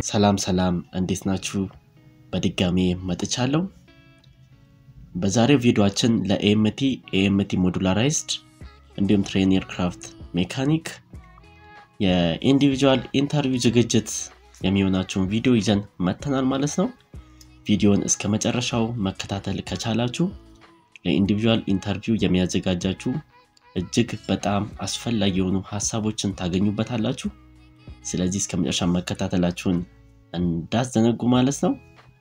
ሰላም ሰላም እንዴት ናችሁ? በድጋሚ መጥቻለሁ። በዛሬው ቪዲዮአችን ለኤኤምቲ ኤኤምቲ ሞዱላራይዝድ እንዲሁም ትሬን ኤርክራፍት ሜካኒክ የኢንዲቪጁዋል ኢንተርቪው ዝግጅት የሚሆናቸውን ቪዲዮ ይዘን መተናል ማለት ነው። ቪዲዮን እስከ መጨረሻው መከታተል ከቻላችሁ ለኢንዲቪጁዋል ኢንተርቪው የሚያዘጋጃችሁ እጅግ በጣም አስፈላጊ የሆኑ ሀሳቦችን ታገኙበታላችሁ። ስለዚህ እስከ መጨረሻ መከታተላችሁን እንዳዘነጉ ማለት ነው።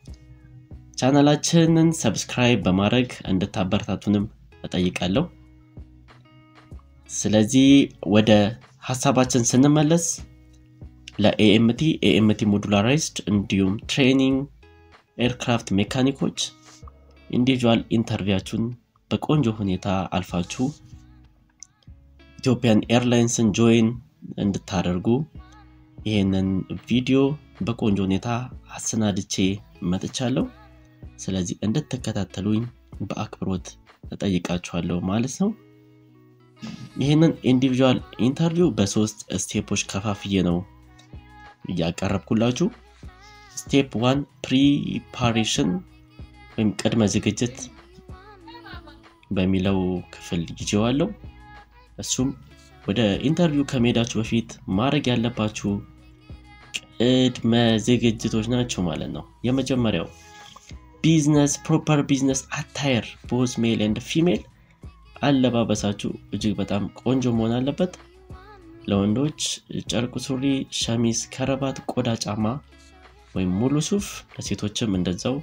ቻናላችንን ሰብስክራይብ በማድረግ እንድታበረታቱንም እጠይቃለሁ። ስለዚህ ወደ ሀሳባችን ስንመለስ ለኤኤምቲ ኤኤምቲ ሞዱላራይዝድ እንዲሁም ትሬኒንግ ኤርክራፍት ሜካኒኮች ኢንዲቪጁዋል ኢንተርቪያችሁን በቆንጆ ሁኔታ አልፋችሁ ኢትዮጵያን ኤርላይንስን ጆይን እንድታደርጉ ይህንን ቪዲዮ በቆንጆ ሁኔታ አሰናድቼ መጥቻለሁ። ስለዚህ እንድትከታተሉኝ በአክብሮት እጠይቃችኋለሁ ማለት ነው። ይህንን ኢንዲቪጁዋል ኢንተርቪው በሶስት ስቴፖች ከፋፍዬ ነው እያቀረብኩላችሁ። ስቴፕ ዋን ፕሪፓሬሽን ወይም ቅድመ ዝግጅት በሚለው ክፍል ይዤዋለሁ። እሱም ወደ ኢንተርቪው ከመሄዳችሁ በፊት ማድረግ ያለባችሁ ቅድመ ዝግጅቶች ናቸው ማለት ነው። የመጀመሪያው ቢዝነስ ፕሮፐር ቢዝነስ አታየር ቦዝ ሜል ኤንድ ፊሜል አለባበሳችሁ እጅግ በጣም ቆንጆ መሆን አለበት። ለወንዶች ጨርቅ ሱሪ፣ ሸሚዝ፣ ከረባት፣ ቆዳ ጫማ ወይም ሙሉ ሱፍ፣ ለሴቶችም እንደዛው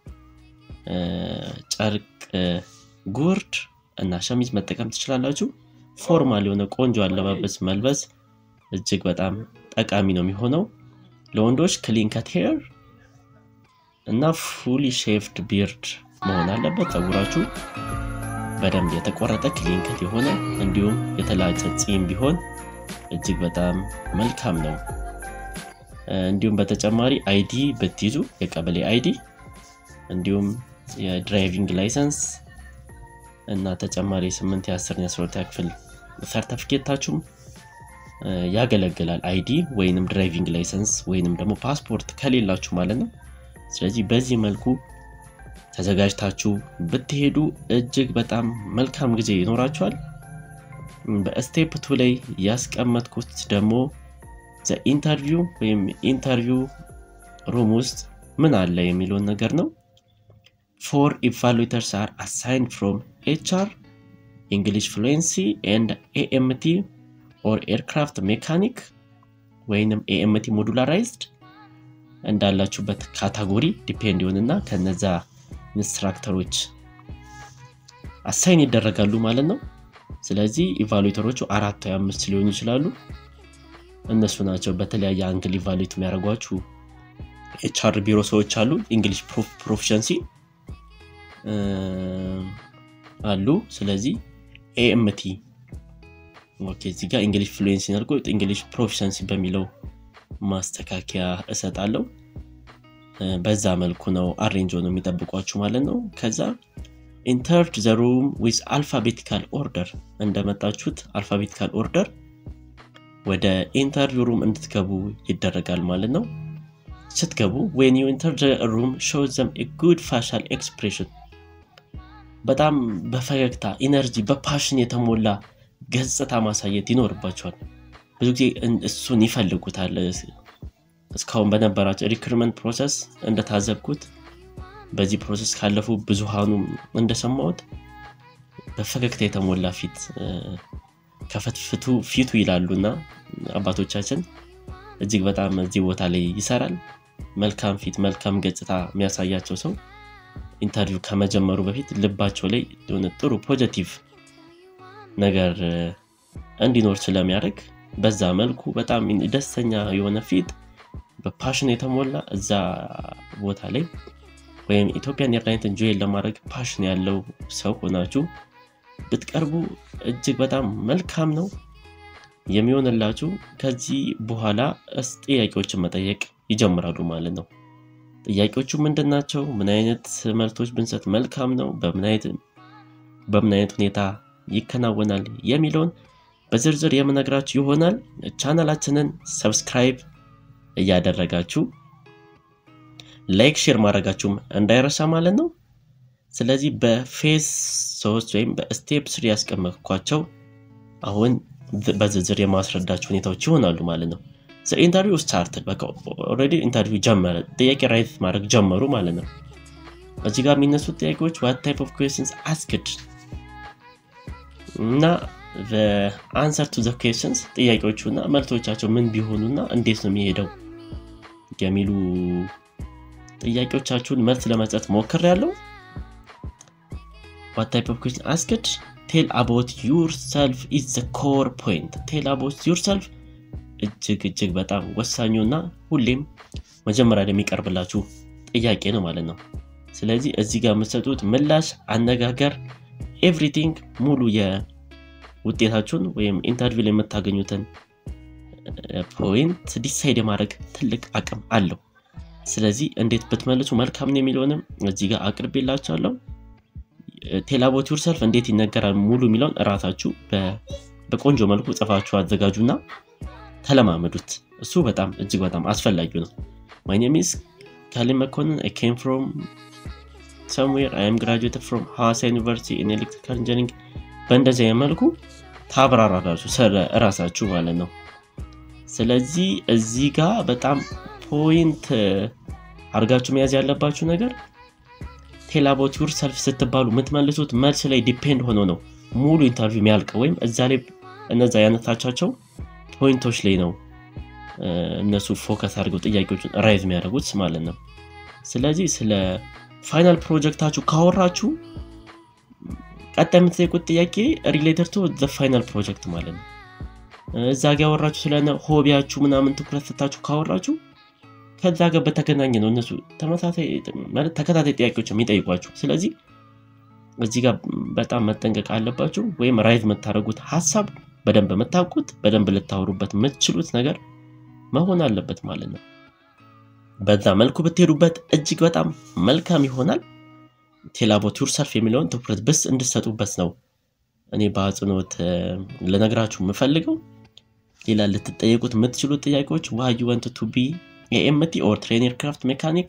ጨርቅ ጉርድ እና ሸሚዝ መጠቀም ትችላላችሁ። ፎርማል የሆነ ቆንጆ አለባበስ መልበስ እጅግ በጣም ጠቃሚ ነው የሚሆነው። ለወንዶች ክሊን ከት ሄር እና ፉሊ ሼፍድ ቢርድ መሆን አለበት። ፀጉራችሁ በደንብ የተቆረጠ ክሊን ከት የሆነ እንዲሁም የተላጨ ፂም ቢሆን እጅግ በጣም መልካም ነው። እንዲሁም በተጨማሪ አይዲ ብትይዙ የቀበሌ አይዲ እንዲሁም የድራይቪንግ ላይሰንስ እና ተጨማሪ የስምንት የአስር የአስራ ክፍል ሰርተፊኬታችሁም ያገለግላል። አይዲ ወይንም ድራይቪንግ ላይሰንስ ወይንም ደግሞ ፓስፖርት ከሌላችሁ ማለት ነው። ስለዚህ በዚህ መልኩ ተዘጋጅታችሁ ብትሄዱ እጅግ በጣም መልካም ጊዜ ይኖራችኋል። በስቴፕ ቱ ላይ ያስቀመጥኩት ደግሞ ኢንተርቪው ወይም ኢንተርቪው ሩም ውስጥ ምን አለ የሚለውን ነገር ነው። ፎር ኢቫሉዌተርስ አር አሳይን ፍሮም ኤችአር እንግሊሽ ፍሉዌንሲ ኤንድ ኤኤምቲ ኦር ኤርክራፍት ሜካኒክ ወይንም ኤኤምቲ ሞዱላራይዝድ እንዳላችሁበት ካታጎሪ ዲፔንድ ይሆንና ከነዛ ኢንስትራክተሮች አሳይን ይደረጋሉ ማለት ነው። ስለዚህ ኢቫሉዌተሮቹ አራት ወይ አምስት ሊሆኑ ይችላሉ። እነሱ ናቸው በተለያየ አንግል ኢቫሉዌት የሚያደርጓችሁ። ኤችአር ቢሮ ሰዎች አሉ። እንግሊሽ ፕሮፊሸንሲ አሉ። ስለዚህ ኤኤምቲ ኦኬ፣ እዚህ ጋር እንግሊሽ ፍሉዌንሲ አድርጎ እንግሊሽ ፕሮፊሸንሲ በሚለው ማስተካከያ እሰጣለሁ። በዛ መልኩ ነው አሬንጆ ነው የሚጠብቋችሁ ማለት ነው። ከዛ ኢንተርድ ዘ ሩም ዊዝ አልፋቤቲካል ኦርደር እንደመጣችሁት አልፋቤቲካል ኦርደር ወደ ኢንተርቪው ሩም እንድትገቡ ይደረጋል ማለት ነው። ስትገቡ ዌን ዩ ኢንተር ሩም ሾው ዘም ጉድ ፋሻል ኤክስፕሬሽን በጣም በፈገግታ ኢነርጂ፣ በፓሽን የተሞላ ገጽታ ማሳየት ይኖርባቸዋል። ብዙ ጊዜ እሱን ይፈልጉታል። እስካሁን በነበራቸው ሪክሩትመንት ፕሮሰስ እንደታዘብኩት በዚህ ፕሮሰስ ካለፉ ብዙሃኑ እንደሰማሁት በፈገግታ የተሞላ ፊት ከፈትፍቱ ፊቱ ይላሉና አባቶቻችን እጅግ በጣም እዚህ ቦታ ላይ ይሰራል። መልካም ፊት መልካም ገጽታ የሚያሳያቸው ሰው ኢንተርቪው ከመጀመሩ በፊት ልባቸው ላይ የሆነ ጥሩ ፖዘቲቭ ነገር እንዲኖር ስለሚያደርግ በዛ መልኩ በጣም ደስተኛ የሆነ ፊት በፓሽን የተሞላ እዛ ቦታ ላይ ወይም ኢትዮጵያን ኤርላይንስን ጆይን ለማድረግ ፓሽን ያለው ሰው ሆናችሁ ብትቀርቡ እጅግ በጣም መልካም ነው የሚሆንላችሁ። ከዚህ በኋላ ጥያቄዎችን መጠየቅ ይጀምራሉ ማለት ነው። ጥያቄዎቹ ምንድን ናቸው? ምን አይነት መልቶች ብንሰጥ መልካም ነው? በምን አይነት ሁኔታ ይከናወናል የሚለውን በዝርዝር የምነግራችሁ ይሆናል። ቻናላችንን ሰብስክራይብ እያደረጋችሁ ላይክ ሼር ማድረጋችሁም እንዳይረሳ ማለት ነው። ስለዚህ በፌዝ ሶስት ወይም በስቴፕ ስሪ ያስቀመጥኳቸው አሁን በዝርዝር የማስረዳቸው ሁኔታዎች ይሆናሉ ማለት ነው። ኢንተርቪው ስታርት በቃ ኦልሬዲ ኢንተርቪው ጀመረ፣ ጥያቄ ራይት ማድረግ ጀመሩ ማለት ነው። እዚህ ጋር የሚነሱት ጥያቄዎች ዋት ታይፕ ኦፍ ኩዌስንስ አስክድ እና አንሰር ቱ ዘ ኩዌስንስ ጥያቄዎቹ እና መልሶቻቸው ምን ቢሆኑ እና እንዴት ነው የሚሄደው የሚሉ ጥያቄዎቻችሁን መልስ ለመስጠት ሞክር ያለው ዋት ታይፕ ኦፍ ኩዌስን አስክድ ቴል አባውት ዩር ሰልፍ ኢዝ ዘ ኮር ፖይንት ቴል አባውት ዩር ሰልፍ እጅግ እጅግ በጣም ወሳኙ እና ሁሌም መጀመሪያ የሚቀርብላችሁ ጥያቄ ነው ማለት ነው። ስለዚህ እዚህ ጋር የምትሰጡት ምላሽ፣ አነጋገር፣ ኤቭሪቲንግ ሙሉ የውጤታችሁን ወይም ኢንተርቪው ላይ የምታገኙትን ፖይንት ዲሳይድ የማድረግ ትልቅ አቅም አለው። ስለዚህ እንዴት ብትመልሱ መልካም ነው የሚለውንም እዚህ ጋር አቅርቤላችኋለሁ። ቴላቦት ዩርሰልፍ እንዴት ይነገራል ሙሉ የሚለውን እራሳችሁ በቆንጆ መልኩ ጽፋችሁ አዘጋጁና ተለማመዱት። እሱ በጣም እጅግ በጣም አስፈላጊው ነው። ማይ ኔም ኢዝ ካሊን መኮንን አይ ኬም ፍሮም ሰምዌር አይ ኤም ግራጁዌትድ ፍሮም ሐዋሳ ዩኒቨርሲቲ ኢን ኤሌክትሪካል ኢንጂኒሪንግ። በእንደዚህ መልኩ ታብራራላችሁ ስለ እራሳችሁ ማለት ነው። ስለዚህ እዚህ ጋር በጣም ፖይንት አድርጋችሁ መያዝ ያለባችሁ ነገር ቴላቦት ዩር ሰልፍ ስትባሉ የምትመልሱት መልስ ላይ ዲፔንድ ሆኖ ነው ሙሉ ኢንተርቪው የሚያልቀው ወይም እዛ ላይ እነዛ ያነሳቻቸው ፖይንቶች ላይ ነው እነሱ ፎከስ አድርገው ጥያቄዎችን ራይዝ የሚያደርጉት ማለት ነው። ስለዚህ ስለ ፋይናል ፕሮጀክታችሁ ካወራችሁ ቀጣይ የምትጠይቁት ጥያቄ ሪሌተድ ቱ ዘ ፋይናል ፕሮጀክት ማለት ነው። እዛ ጋ ያወራችሁ ስለ ሆቢያችሁ ምናምን ትኩረት ስታችሁ ካወራችሁ ከዛ ጋር በተገናኘ ነው እነሱ ተከታታይ ጥያቄዎች የሚጠይቋችሁ። ስለዚህ እዚህ ጋር በጣም መጠንቀቅ አለባችሁ። ወይም ራይዝ የምታደርጉት ሀሳብ በደንብ የምታውቁት በደንብ ልታወሩበት የምትችሉት ነገር መሆን አለበት ማለት ነው። በዛ መልኩ ብትሄዱበት እጅግ በጣም መልካም ይሆናል። ቴላቦት ዩርሰልፍ የሚለውን ትኩረት ብስ እንድሰጡበት ነው እኔ በአጽንኦት ልነግራችሁ የምፈልገው። ሌላ ልትጠየቁት የምትችሉት ጥያቄዎች ዋይ ዩ ወንት ቱ ቢ የኤምቲ ኦር ትሬን ኤርክራፍት ሜካኒክ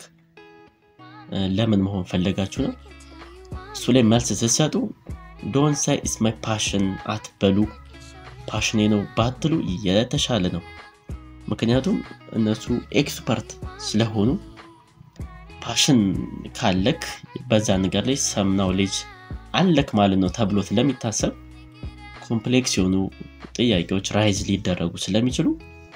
ለምን መሆን ፈለጋችሁ ነው። እሱ ላይ መልስ ስትሰጡ ዶን ሳይ ኢስ ማይ ፓሽን አትበሉ። ፓሽኔ ነው ባትሉ የተሻለ ነው። ምክንያቱም እነሱ ኤክስፐርት ስለሆኑ ፓሽን ካለክ በዛ ነገር ላይ ሰምናው ልጅ አለክ ማለት ነው ተብሎ ስለሚታሰብ ኮምፕሌክስ የሆኑ ጥያቄዎች ራይዝ ሊደረጉ ስለሚችሉ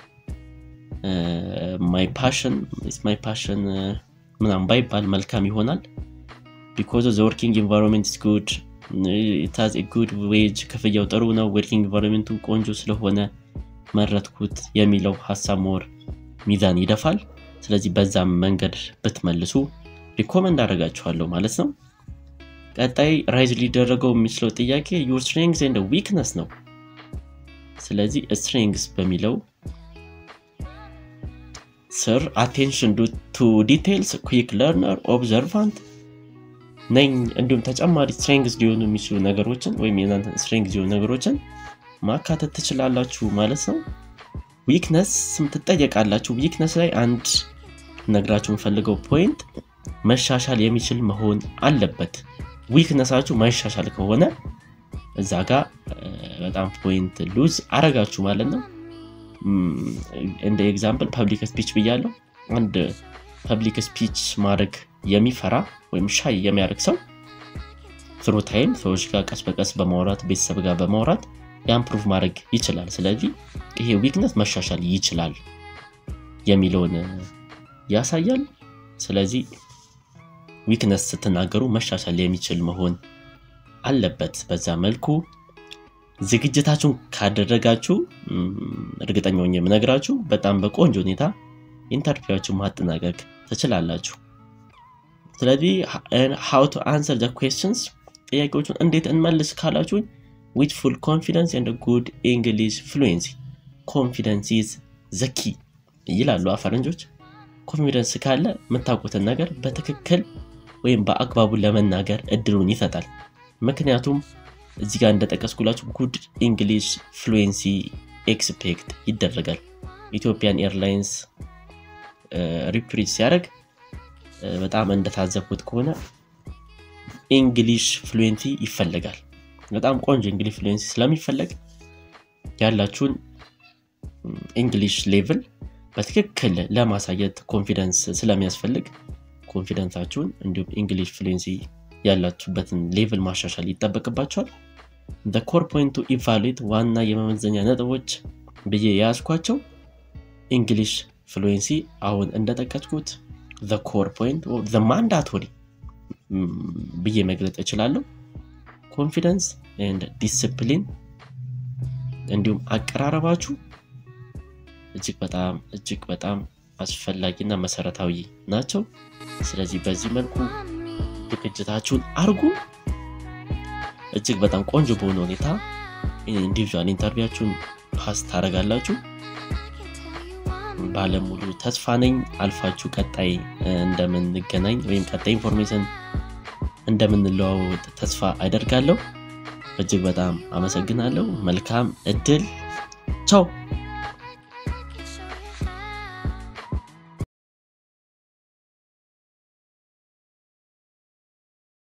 ማይ ፓሽን ማይ ፓሽን ምናም ባይባል መልካም ይሆናል። ቢኮዝ ዘ ወርኪንግ ኢንቫይሮንመንት ጉድ ኢታዝ ጉድ ዌጅ ክፍያው ጥሩ ነው። ወርኪንግ ኢንቫይሮንመንቱ ቆንጆ ስለሆነ መረጥኩት የሚለው ሀሳብ ሞር ሚዛን ይደፋል። ስለዚህ በዛም መንገድ ብትመልሱ ሪኮመንድ አደርጋችኋለሁ ማለት ነው። ቀጣይ ራይዝ ሊደረገው የሚችለው ጥያቄ ዩር ስትሬንግስ ኤንድ ዊክነስ ነው። ስለዚህ ስትሬንግስ በሚለው ስር አቴንሽን ቱ ዲቴይልስ፣ ኩዊክ ለርነር፣ ኦብዘርቫንት ነኝ እንዲሁም ተጨማሪ ስትሬንግስ ሊሆኑ የሚችሉ ነገሮችን ወይም የናንተን ስትሬንግስ ሊሆኑ ነገሮችን ማካተት ትችላላችሁ ማለት ነው። ዊክነስ ስም ትጠየቃላችሁ። ዊክነስ ላይ አንድ ነግራችሁ የምፈልገው ፖይንት መሻሻል የሚችል መሆን አለበት። ዊክነሳችሁ ማይሻሻል ከሆነ እዛ ጋር በጣም ፖይንት ሉዝ አረጋችሁ ማለት ነው። እንደ ኤግዛምፕል ፐብሊክ ስፒች ብያለሁ። አንድ ፐብሊክ ስፒች ማድረግ የሚፈራ ወይም ሻይ የሚያደርግ ሰው ትሩ ታይም ሰዎች ጋር ቀስ በቀስ በማውራት ቤተሰብ ጋር በማውራት የአምፕሩቭ ማድረግ ይችላል። ስለዚህ ይሄ ዊክነስ መሻሻል ይችላል የሚለውን ያሳያል። ስለዚህ ዊክነስ ስትናገሩ መሻሻል የሚችል መሆን አለበት። በዛ መልኩ ዝግጅታችሁን ካደረጋችሁ እርግጠኛ ሆኜ የምነግራችሁ በጣም በቆንጆ ሁኔታ ኢንተርቪዋችሁ ማጠናቀቅ ትችላላችሁ። ስለዚህ ሃው ቱ አንሰር ዘ ኩዌስችንስ ጥያቄዎቹን እንዴት እንመልስ ካላችሁኝ ዊት ፉል ኮንፊደንስ ኤንድ ጉድ ኢንግሊሽ ፍሉዌንሲ ኮንፊደንስ ኢዝ ዘኪ ይላሉ ፈረንጆች። ኮንፊደንስ ካለ የምታውቁትን ነገር በትክክል ወይም በአግባቡ ለመናገር እድሉን ይሰጣል። ምክንያቱም እዚህ ጋር እንደጠቀስኩላችሁ ጉድ ኢንግሊሽ ፍሉዌንሲ ኤክስፔክት ይደረጋል። ኢትዮጵያን ኤርላይንስ ሪፕሪት ሲያደርግ በጣም እንደታዘብኩት ከሆነ ኢንግሊሽ ፍሉዌንቲ ይፈለጋል በጣም ቆንጆ እንግሊሽ ፍሉዌንሲ ስለሚፈለግ ያላችሁን እንግሊሽ ሌቭል በትክክል ለማሳየት ኮንፊደንስ ስለሚያስፈልግ ኮንፊደንሳችሁን እንዲሁም እንግሊሽ ፍሉንሲ ያላችሁበትን ሌቭል ማሻሻል ይጠበቅባቸዋል ኮር ፖይንት ቱ ኢቫሉዌት ዋና የመመዘኛ ነጥቦች ብዬ የያዝኳቸው እንግሊሽ ፍሉንሲ አሁን እንደጠቀስኩት ኮር ፖይንት ማንዳቶሪ ብዬ መግለጽ እችላለሁ ኮንፊደንስ ንድ ዲስፕሊን እንዲሁም አቀራረባችሁ እጅግ በጣም እጅግ በጣም አስፈላጊና መሰረታዊ ናቸው ስለዚህ በዚህ መልኩ ዝግጅታችሁን አርጉ እጅግ በጣም ቆንጆ በሆነ ሁኔታ ኢንዲቪዥዋል ኢንተርቪያችሁን ፓስ ታደረጋላችሁ ባለሙሉ ተስፋ ነኝ አልፋችሁ ቀጣይ እንደምንገናኝ ወይም ቀጣይ ኢንፎርሜሽን እንደምንለዋወጥ ተስፋ አደርጋለሁ እጅግ በጣም አመሰግናለሁ መልካም እድል ቻው